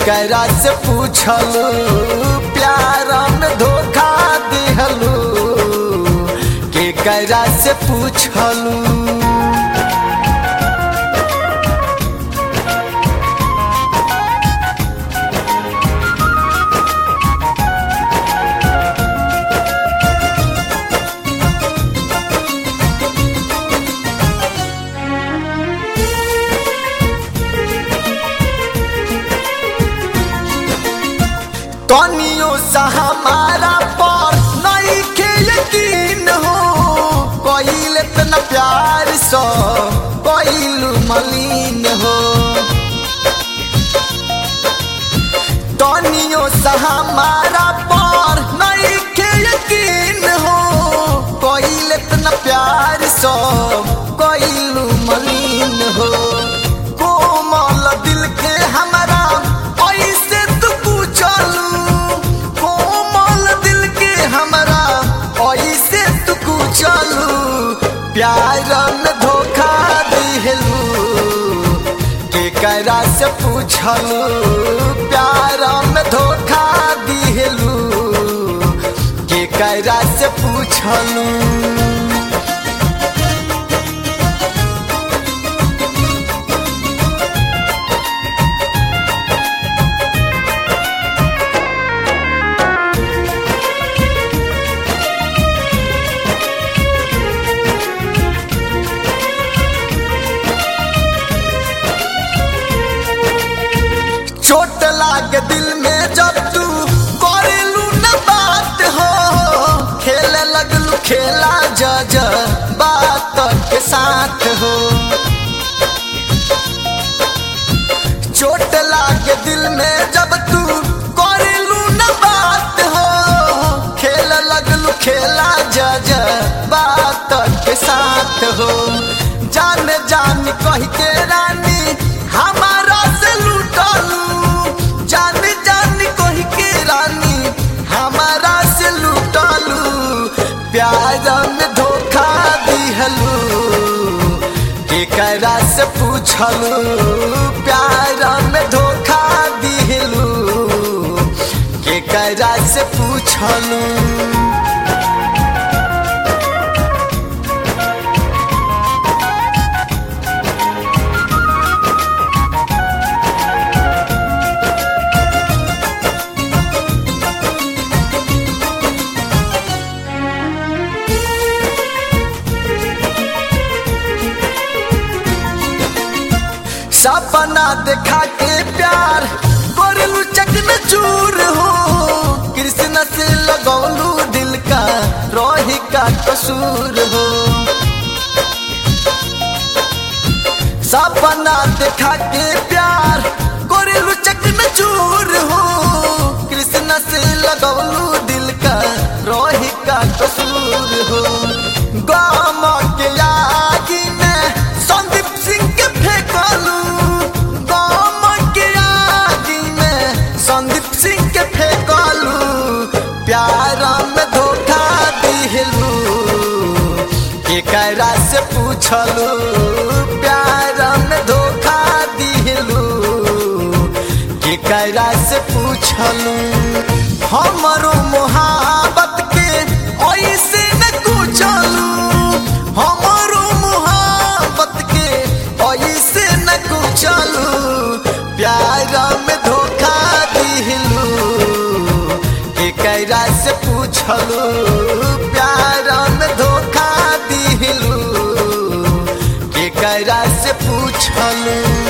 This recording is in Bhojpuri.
केकरा से पूछलू प्यार में धोखा दिहलू केकरा से पूछलू कनियो सा हमारा पर नहीं के यकीन हो कोइल इतना प्यार सो कोइल मलिन हो कनियो सा हमारा पर नहीं के यकीन हो कोइल इतना प्यार सो कोइल मलिन हो कोमल दिल के हमारा ऐसे तू पूछलू कोमल दिल के हमारा ऐसे तू पूछलू प्यार में धोखा दिहलू केकरा से पूछलू प्यार में धोखा दिहलू केकरा से पूछलू चोट लागे दिल में जब तू करेलू न बात हो खेले लगलू खेला जज बात के साथ हो चोट लागे दिल में जब तू करेलू न बात हो खेले लगलू खेला जज बात के साथ हो जान जान कह के रानी हमारा से लूटलू जान जान कह के रानी हमारा से लूटलू प्यार में धोखा दिहलू केकरा से पूछलू प्यार में धोखा दिहलू केकरा से पूछलू सपना देखा के प्यार करलू चकन चूर हो कृष्ण से लगौलू दिल का रोही का कसूर हो सपना देखा के प्यार करलू चकन चूर हो कृष्ण से लगौलू दिल का रोही का कसूर हो गाम के आगी में संदीप सिंह के फेंकलू गाम के आगी में संदीप सिंह के फेंकलू प्यार में धोखा दिहलू केकरा से पूछलू प्यार में धोखा दिहलू केकरा से पूछलू हमरो मोहब्बत के ऐसे न कुचलू हमरो मोहब्बत के ऐसे न कुचलू प्यार में धोखा दिहलू केकरा से पूछलू प्यार में धोखा दिहलू केकरा से पूछलू